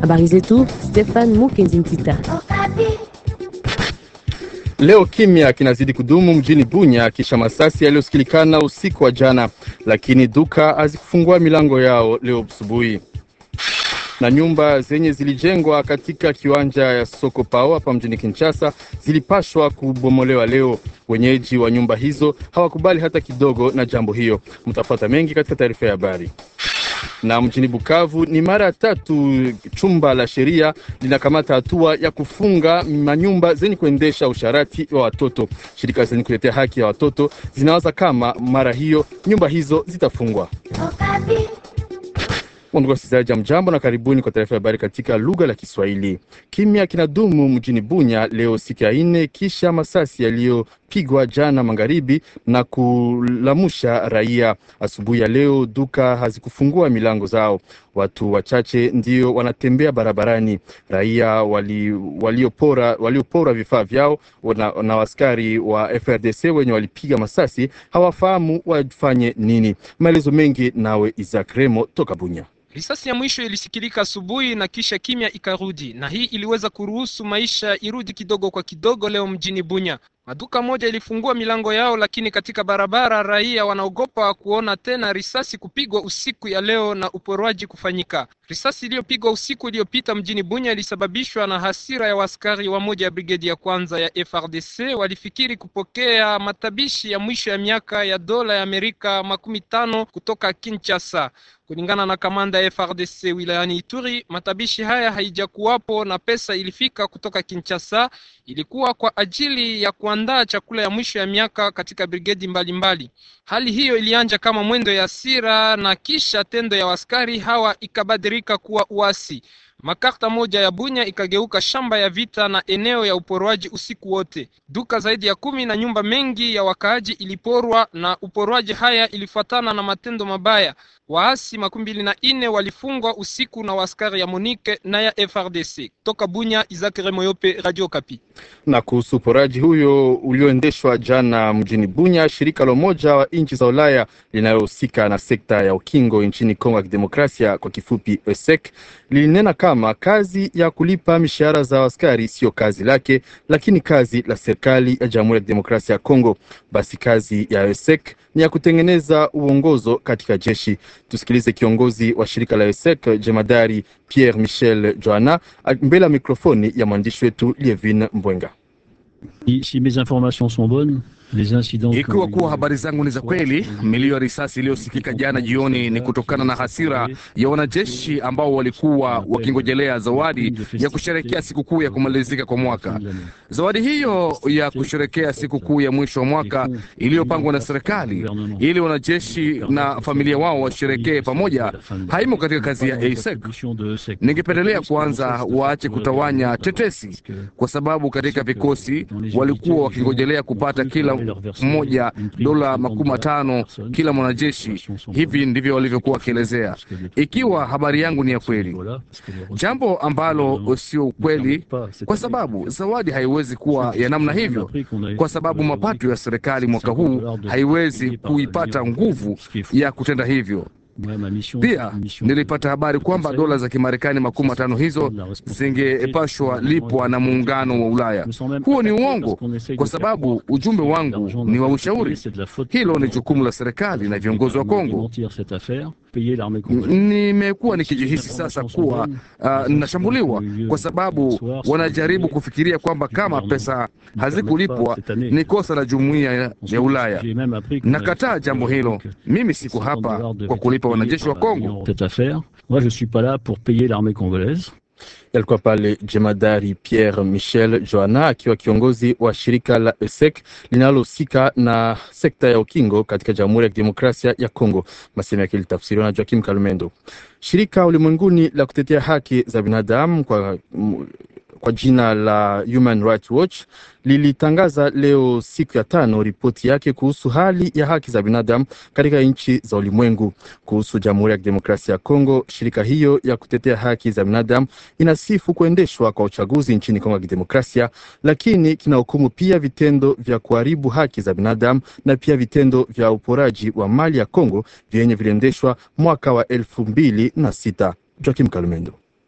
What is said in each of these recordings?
Habari zetu Stefan Mukenzi Ntita. Leo kimya kinazidi kudumu mjini Bunya kisha masasi yaliyosikilikana usiku wa jana, lakini duka hazikufungua milango yao leo asubuhi, na nyumba zenye zilijengwa katika kiwanja ya soko pao hapa mjini Kinshasa zilipashwa kubomolewa leo. Wenyeji wa nyumba hizo hawakubali hata kidogo na jambo hiyo. Mtapata mengi katika taarifa ya habari na mjini Bukavu ni mara ya tatu chumba la sheria linakamata hatua ya kufunga manyumba zenye kuendesha usharati wa watoto. Shirika zenye kutetea haki ya watoto zinawaza kama mara hiyo nyumba hizo zitafungwa. Ndugu wasikilizaji, mjambo na karibuni kwa taarifa ya habari katika lugha la Kiswahili. Kimya kinadumu mjini Bunya leo siku ya nne kisha masasi yaliyopigwa jana magharibi na kulamusha raia. Asubuhi ya leo duka hazikufungua milango zao, watu wachache ndio wanatembea barabarani. Raia waliopora wali waliopora vifaa vyao na, na askari wa FRDC wenye walipiga masasi hawafahamu wafanye nini. Maelezo mengi nawe Isaac Remo toka Bunya. Risasi ya mwisho ilisikilika asubuhi na kisha kimya ikarudi, na hii iliweza kuruhusu maisha irudi kidogo kwa kidogo leo mjini Bunya. Maduka moja ilifungua milango yao, lakini katika barabara raia wanaogopa kuona tena risasi kupigwa usiku ya leo na uporwaji kufanyika. Risasi iliyopigwa usiku iliyopita mjini Bunya ilisababishwa na hasira ya waskari wa moja ya brigedi ya kwanza ya FRDC. Walifikiri kupokea matabishi ya mwisho ya miaka ya dola ya Amerika makumi tano kutoka Kinshasa. Kulingana na kamanda ya FRDC wilayani Ituri, matabishi haya haijakuwapo na pesa ilifika kutoka Kinshasa, ilikuwa kwa ajili ya kuandaa chakula ya mwisho ya miaka katika brigedi mbalimbali. Hali hiyo ilianja kama mwendo ya hasira na kisha tendo ya waskari hawa ikabadilika kuwa uasi. Makarta moja ya Bunya ikageuka shamba ya vita na eneo ya uporwaji usiku wote. Duka zaidi ya kumi na nyumba mengi ya wakaaji iliporwa, na uporwaji haya ilifuatana na matendo mabaya. Waasi makumi mbili na ine walifungwa usiku na waskari ya Monique na ya FRDC. Toka Bunya, Isaac Remoyope, Radio Kapi. Na kuhusu uporaji huyo ulioendeshwa jana mjini Bunya, shirika la Umoja wa nchi za Ulaya linalohusika na sekta ya ukingo nchini Kongo ya Kidemokrasia, kwa kifupi ESEC, lilinena kama kazi ya kulipa mishahara za askari siyo kazi lake, lakini kazi la serikali ya Jamhuri ya Kidemokrasia ya Kongo. Basi kazi ya ESEC ni ya kutengeneza uongozo katika jeshi. Tusikilize kiongozi wa shirika la ESEC jemadari Pierre Michel Joana mbele ya mikrofoni ya mwandishi wetu Lievin Mbwenga. Si mes informations sont bonnes ikiwa kuwa habari zangu ni za kweli, milio ya risasi iliyosikika jana jioni ni kutokana na hasira ya wanajeshi ambao walikuwa wakingojelea zawadi ya kusherekea sikukuu ya kumalizika kwa mwaka. Zawadi hiyo ya kusherekea sikukuu ya mwisho wa mwaka iliyopangwa na serikali ili wanajeshi na familia wao washerekee pamoja, haimo katika kazi ya ASEC. Ningependelea kwanza waache kutawanya tetesi, kwa sababu katika vikosi walikuwa wakingojelea kupata kila mmoja dola makumi matano kila mwanajeshi. Hivi ndivyo walivyokuwa wakielezea, ikiwa habari yangu ni ya kweli, jambo ambalo sio ukweli, kwa sababu zawadi haiwezi kuwa ya namna hivyo, kwa sababu mapato ya serikali mwaka huu haiwezi kuipata nguvu ya kutenda hivyo. Pia nilipata habari kwamba dola za Kimarekani makumi matano hizo zingepashwa lipwa na muungano wa Ulaya. Huo ni uongo, kwa sababu ujumbe wangu ni wa ushauri. Hilo ni jukumu la serikali na viongozi wa Kongo. Nimekuwa nikijihisi sasa kuwa uh, nashambuliwa kwa sababu wanajaribu kufikiria kwamba kama pesa hazikulipwa ni kosa la jumuiya ya Ulaya. Nakataa jambo hilo. Mimi siko hapa kwa kulipa wanajeshi wa Kongo. Yalikuwa pale jemadari Pierre Michel Joana akiwa kiongozi wa shirika la ESEC linalohusika na sekta ya ukingo katika Jamhuri ya Kidemokrasia ya Kongo. Masemo yake litafsiriwa na Joakim Kalumendo. Shirika ulimwenguni la kutetea haki za binadamu kwa kwa jina la Human Rights Watch lilitangaza leo siku ya tano ripoti yake kuhusu hali ya haki za binadamu katika nchi za ulimwengu. Kuhusu Jamhuri ya Kidemokrasia ya Kongo, shirika hiyo ya kutetea haki za binadamu inasifu kuendeshwa kwa uchaguzi nchini Kongo ya Kidemokrasia, lakini kinahukumu pia vitendo vya kuharibu haki za binadamu na pia vitendo vya uporaji wa mali ya Kongo vyenye viliendeshwa mwaka wa elfu mbili na sita. Joakim Kalumendo.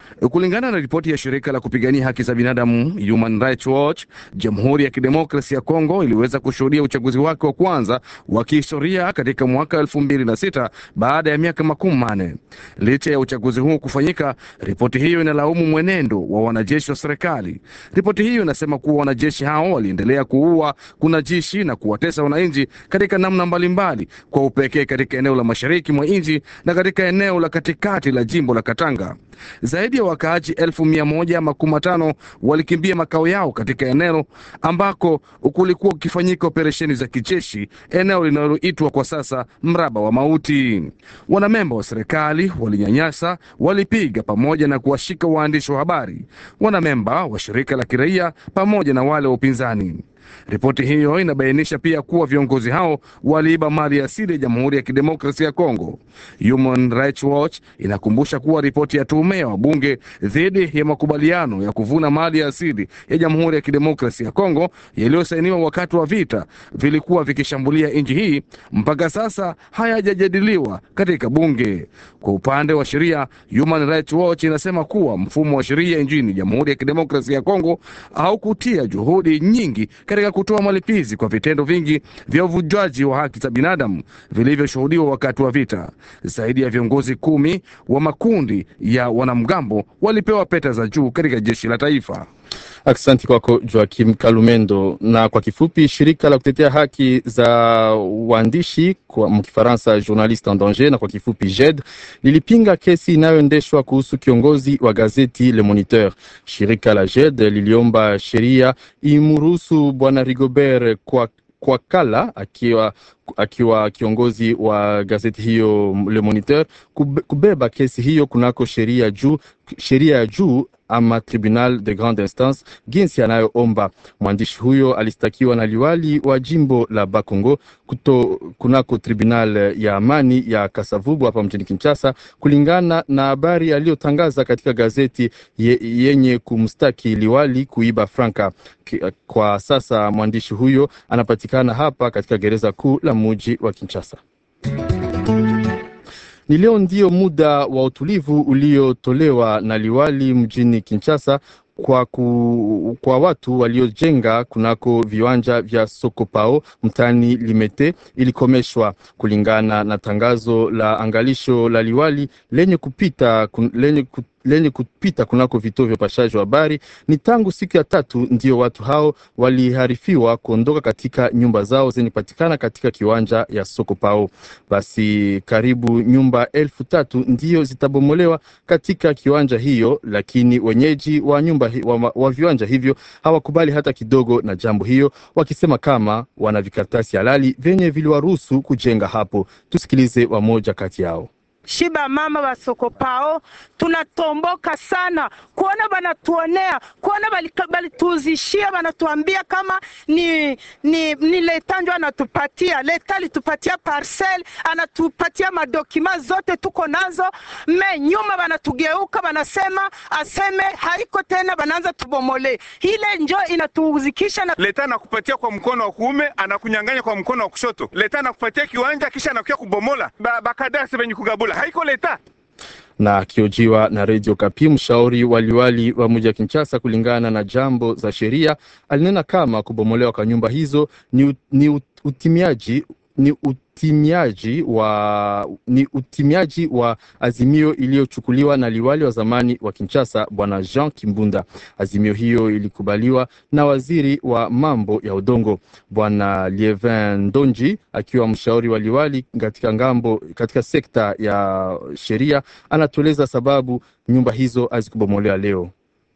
Kulingana na ripoti ya shirika la kupigania haki za binadamu Human Rights Watch, Jamhuri ya Kidemokrasia ya Kongo iliweza kushuhudia uchaguzi wake wa kwanza wa kihistoria katika mwaka elfu mbili na sita baada ya miaka makumi manne. Licha ya uchaguzi huo kufanyika, ripoti hiyo inalaumu mwenendo wa wanajeshi wa serikali. Ripoti hiyo inasema kuwa wanajeshi hao waliendelea kuua, kunajishi na kuwatesa wananchi katika namna mbalimbali, kwa upekee katika eneo la mashariki mwa nchi na katika eneo la katikati la jimbo la Katanga. Zaidi ya wakaaji elfu mia moja makumi matano walikimbia makao yao katika eneo ambako kulikuwa kukifanyika operesheni za kijeshi, eneo linaloitwa kwa sasa mraba wa mauti. Wanamemba wa serikali walinyanyasa, walipiga pamoja na kuwashika waandishi wa habari, wanamemba wa shirika la kiraia pamoja na wale wa upinzani. Ripoti hiyo inabainisha pia kuwa viongozi hao waliiba mali asili ya Jamhuri ya Kidemokrasia ya Kongo. Human Rights Watch inakumbusha kuwa ripoti ya tume ya wabunge dhidi ya makubaliano ya kuvuna mali ya asili ya Jamhuri ya Kidemokrasia ya Kongo yaliyosainiwa wakati wa vita vilikuwa vikishambulia nchi hii mpaka sasa hayajajadiliwa katika bunge. Kwa upande wa sheria, Human Rights Watch inasema kuwa mfumo wa sheria nchini Jamhuri ya Kidemokrasia ya Kongo haukutia juhudi nyingi katika kutoa malipizi kwa vitendo vingi vya uvunjwaji wa haki za binadamu vilivyoshuhudiwa wakati wa vita. Zaidi ya viongozi kumi wa makundi ya wanamgambo walipewa peta za juu katika jeshi la taifa. Aksanti kwako Joakim Kalumendo. Na kwa kifupi, shirika la kutetea haki za waandishi kwa mkifaransa Journaliste en Danger, na kwa kifupi JED, lilipinga kesi inayoendeshwa kuhusu kiongozi wa gazeti Le Moniteur. Shirika la JED liliomba sheria imruhusu bwana Rigobert kwa kwa kala akiwa akiwa kiongozi wa gazeti hiyo Le Moniteur kubeba kesi hiyo kunako sheria juu sheria ya juu ama tribunal de grande instance jinsi anayoomba. Mwandishi huyo alistakiwa na liwali wa jimbo la Bakongo kuto kunako tribunal ya amani ya Kasavubu hapa mjini Kinshasa, kulingana na habari aliyotangaza katika gazeti ye, yenye kumstaki liwali kuiba franka. Kwa sasa mwandishi huyo anapatikana hapa katika gereza kuu la muji wa Kinshasa. Ni leo ndio muda wa utulivu uliotolewa na liwali mjini Kinshasa kwa, ku, kwa watu waliojenga kunako viwanja vya Sokopao mtani Limete ilikomeshwa kulingana na tangazo la angalisho la liwali lenye kupita, kun, lenye ku, lenye kupita kunako vituo vya upashaji wa habari. Ni tangu siku ya tatu ndio watu hao waliharifiwa kuondoka katika nyumba zao zenye kupatikana katika kiwanja ya soko pao. Basi karibu nyumba elfu tatu ndio zitabomolewa katika kiwanja hiyo, lakini wenyeji wa nyumba wa, wa viwanja hivyo hawakubali hata kidogo na jambo hiyo, wakisema kama wana vikaratasi halali vyenye viliwaruhusu kujenga hapo. Tusikilize wamoja kati yao. Shiba mama wa soko pao tunatomboka sana kuona banatuonea kuona balituuzishia banatuambia kama ni, ni, ni leta njo anatupatia leta alitupatia parcel anatupatia madokima zote tuko nazo me nyuma banatugeuka banasema aseme haiko tena banaanza tubomole ile njo inatuuzikisha na... leta anakupatia kwa mkono wa kuume anakunyang'anya kwa mkono wa kushoto leta anakupatia kiwanja kisha anakuya kubomola bakadasi venye kugabula haiko leta na akiojiwa na redio Kapi, mshauri waliwali wa mji wa Kinshasa kulingana na jambo za sheria, alinena kama kubomolewa kwa nyumba hizo ni, ni utimiaji ni utimiaji wa ni utimiaji wa azimio iliyochukuliwa na liwali wa zamani wa Kinshasa bwana Jean Kimbunda. Azimio hiyo ilikubaliwa na waziri wa mambo ya udongo bwana Lievin Ndonji, akiwa mshauri wa liwali katika ngambo katika sekta ya sheria, anatueleza sababu nyumba hizo hazikubomolewa leo.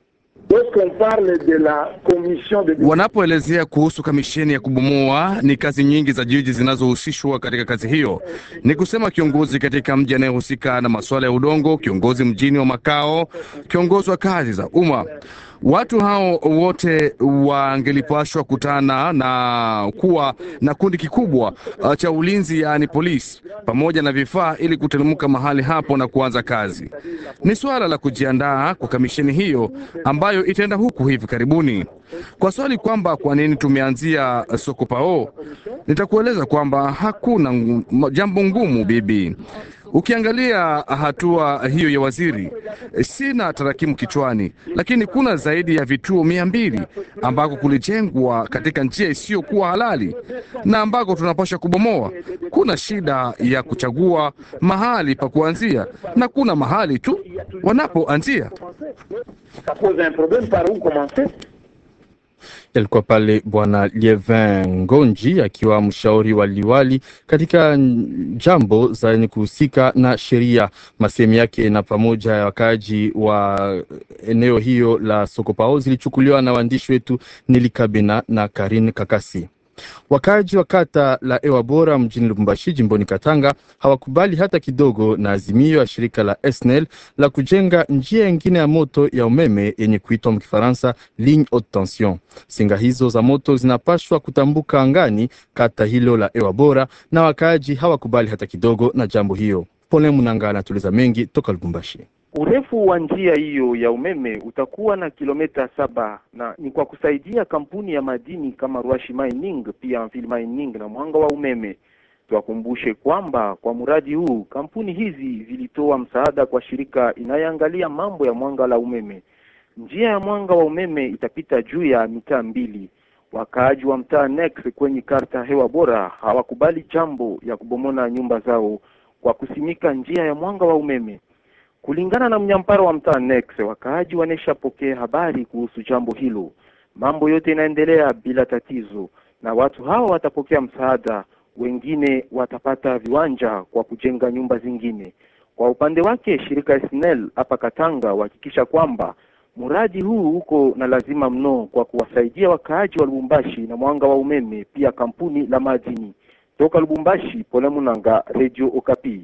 Wanapoelezea kuhusu kamisheni ya kubomoa, ni kazi nyingi za jiji zinazohusishwa katika kazi hiyo. Ni kusema kiongozi katika mji anayehusika na masuala ya udongo, kiongozi mjini wa makao, kiongozi wa kazi za umma. Watu hao wote wangelipashwa kutana na kuwa na kundi kikubwa uh, cha ulinzi, yaani polisi, pamoja na vifaa ili kuteremka mahali hapo na kuanza kazi. Ni suala la kujiandaa kwa kamisheni hiyo ambayo itaenda huku hivi karibuni. Kwa swali kwamba kwa nini tumeanzia soko pao, nitakueleza kwamba hakuna jambo ngumu bibi. Ukiangalia hatua hiyo ya waziri, sina tarakimu kichwani, lakini kuna zaidi ya vituo mia mbili ambako kulijengwa katika njia isiyokuwa halali na ambako tunapaswa kubomoa. Kuna shida ya kuchagua mahali pa kuanzia na kuna mahali tu wanapoanzia. Yalikuwa pale Bwana Lievin Ngonji akiwa mshauri wa liwali katika jambo zenye kuhusika na sheria. Masehemu yake na pamoja ya wakaaji wa eneo hiyo la Sokopao zilichukuliwa na waandishi wetu Nili Kabina na Karin Kakasi. Wakaaji wa kata la Ewa Bora mjini Lubumbashi jimboni Katanga hawakubali hata kidogo na azimio ya shirika la SNEL la kujenga njia nyingine ya moto ya umeme yenye kuitwa mkifaransa ligne haute tension. Singa hizo za moto zinapashwa kutambuka angani kata hilo la Ewa Bora, na wakaaji hawakubali hata kidogo na jambo hiyo. Pole Munanga anatuliza mengi toka Lubumbashi. Urefu wa njia hiyo ya umeme utakuwa na kilomita saba na ni kwa kusaidia kampuni ya madini kama Rwashi Mining pia Anvil Mining na mwanga wa umeme. Tuwakumbushe kwamba kwa mradi huu kampuni hizi zilitoa msaada kwa shirika inayoangalia mambo ya mwanga la umeme. Njia ya mwanga wa umeme itapita juu ya mitaa mbili. Wakaaji wa mtaa Nex kwenye karta hewa bora hawakubali jambo ya kubomona nyumba zao kwa kusimika njia ya mwanga wa umeme. Kulingana na mnyampara wa mtaa Nex, wakaaji waneshapokea habari kuhusu jambo hilo. Mambo yote inaendelea bila tatizo, na watu hawa watapokea msaada, wengine watapata viwanja kwa kujenga nyumba zingine. Kwa upande wake, shirika SNEL hapa Katanga wahakikisha kwamba mradi huu uko na lazima mno kwa kuwasaidia wakaaji wa Lubumbashi na mwanga wa umeme, pia kampuni la madini. Toka Lubumbashi, Pole Munanga, Radio Okapi.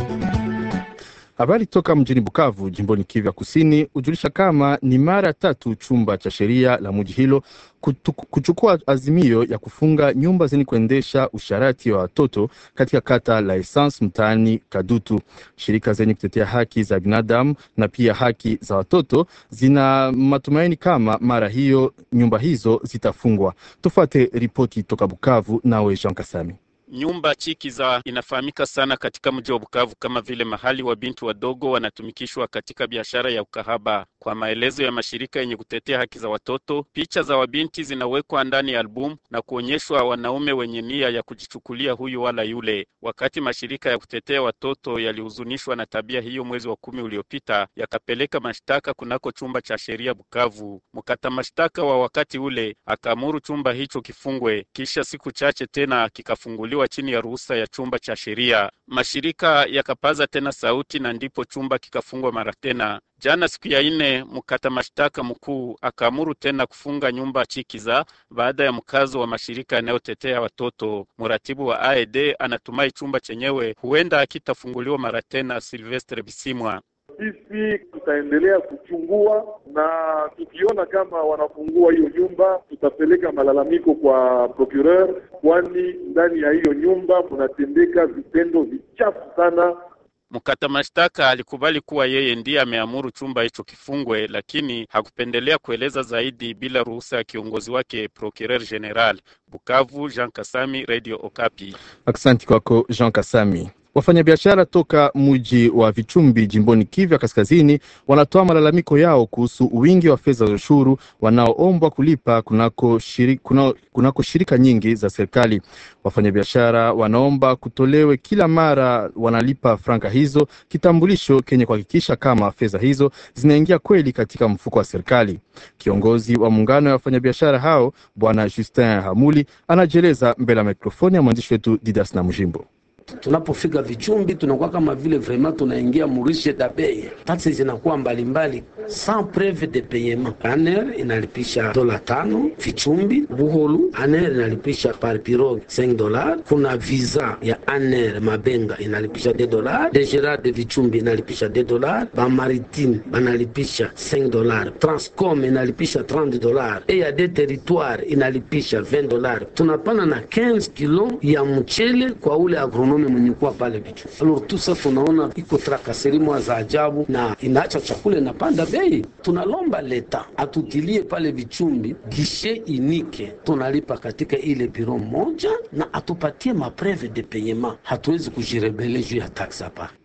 Habari toka mjini Bukavu jimboni Kivu ya Kusini hujulisha kama ni mara tatu chumba cha sheria la mji hilo kutu, kuchukua azimio ya kufunga nyumba zenye kuendesha usharati wa watoto katika kata la Essence mtaani Kadutu. Shirika zenye kutetea haki za binadamu na pia haki za watoto zina matumaini kama mara hiyo nyumba hizo zitafungwa. Tufuate ripoti toka Bukavu, nawe Jean Kasami. Nyumba Chikiza inafahamika sana katika mji wa Bukavu kama vile mahali wa binti wadogo wanatumikishwa katika biashara ya ukahaba. Kwa maelezo ya mashirika yenye kutetea haki za watoto, picha za wabinti zinawekwa ndani ya albumu na kuonyeshwa wanaume wenye nia ya kujichukulia huyu wala yule. Wakati mashirika ya kutetea watoto yalihuzunishwa na tabia hiyo mwezi wa kumi uliopita, yakapeleka mashtaka kunako chumba cha sheria Bukavu. Mkata mashtaka wa wakati ule akaamuru chumba hicho kifungwe, kisha siku chache tena kikafunguliwa chini ya ruhusa ya chumba cha sheria. Mashirika yakapaza tena sauti na ndipo chumba kikafungwa mara tena. Jana siku ya nne, mkata mashtaka mkuu akaamuru tena kufunga nyumba Chikiza baada ya mkazo wa mashirika yanayotetea watoto. Mratibu wa AED anatumai chumba chenyewe huenda akitafunguliwa mara tena. Silvestre Bisimwa sisi tutaendelea kuchungua na tukiona kama wanafungua hiyo nyumba, tutapeleka malalamiko kwa procureur, kwani ndani ya hiyo nyumba kunatendeka vitendo vichafu sana. Mkata mashtaka alikubali kuwa yeye ndiye ameamuru chumba hicho kifungwe, lakini hakupendelea kueleza zaidi bila ruhusa ya kiongozi wake Procureur General. Bukavu, Jean Kasami, Radio Okapi. Aksanti kwako Jean Kasami. Wafanyabiashara toka mji wa Vichumbi jimboni Kivu ya Kaskazini wanatoa malalamiko yao kuhusu wingi wa fedha za ushuru wanaoombwa kulipa kunako shirika, kunako, kunako shirika nyingi za serikali. Wafanyabiashara wanaomba kutolewe kila mara wanalipa franka hizo kitambulisho kenye kuhakikisha kama fedha hizo zinaingia kweli katika mfuko wa serikali. Kiongozi wa muungano ya wafanyabiashara hao Bwana Justin Hamuli anajieleza mbele ya mikrofoni ya mwandishi wetu Didas na Mjimbo. Tunapofika Vichumbi tunakuwa kama vile vraiment tunaingia murishe dabei, taksi zinakuwa mbalimbali sans preuve de paiement. Aner inalipisha dola tano Vichumbi. Buholu Aner inalipisha par pirogue 5 dollars. Kuna visa ya Aner Mabenga inalipisha 2 dollars. De Gerard de Vichumbi inalipisha 2 dollars. Ba Maritime banalipisha 5 dollars. Transcom inalipisha 30 dollars. E ya de territoire inalipisha 20 dollars. Tunapana na 15 kilo ya mchele kwa ule agronome mwenye kuwa pale vichu. Alors tout ça tunaona iko trakaserimo za ajabu na inaacha chakula inapanda bei. Tunalomba leta atutilie pale Vichumbi gishe inike, tunalipa katika ile biro moja na atupatie mapreve de paiement. Hatuwezi kujirebele juu ya taksi hapa.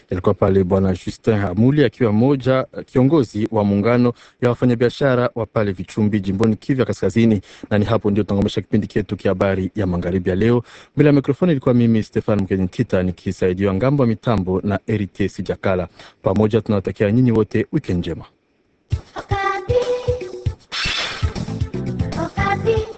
Yalikuwa pale bwana Justin Hamuli akiwa moja kiongozi wa muungano ya wafanyabiashara wa pale Vichumbi jimboni Kivu ya Kaskazini. Na ni hapo ndio tunangomesha kipindi chetu kia habari ya magharibi ya leo. Mbele ya mikrofoni ilikuwa mimi Stefan Mkenyitita nikisaidiwa ngambo ya mitambo na Erites Jakala. Pamoja tunawatakia nyinyi wote weekend njema. Okapi. Okapi.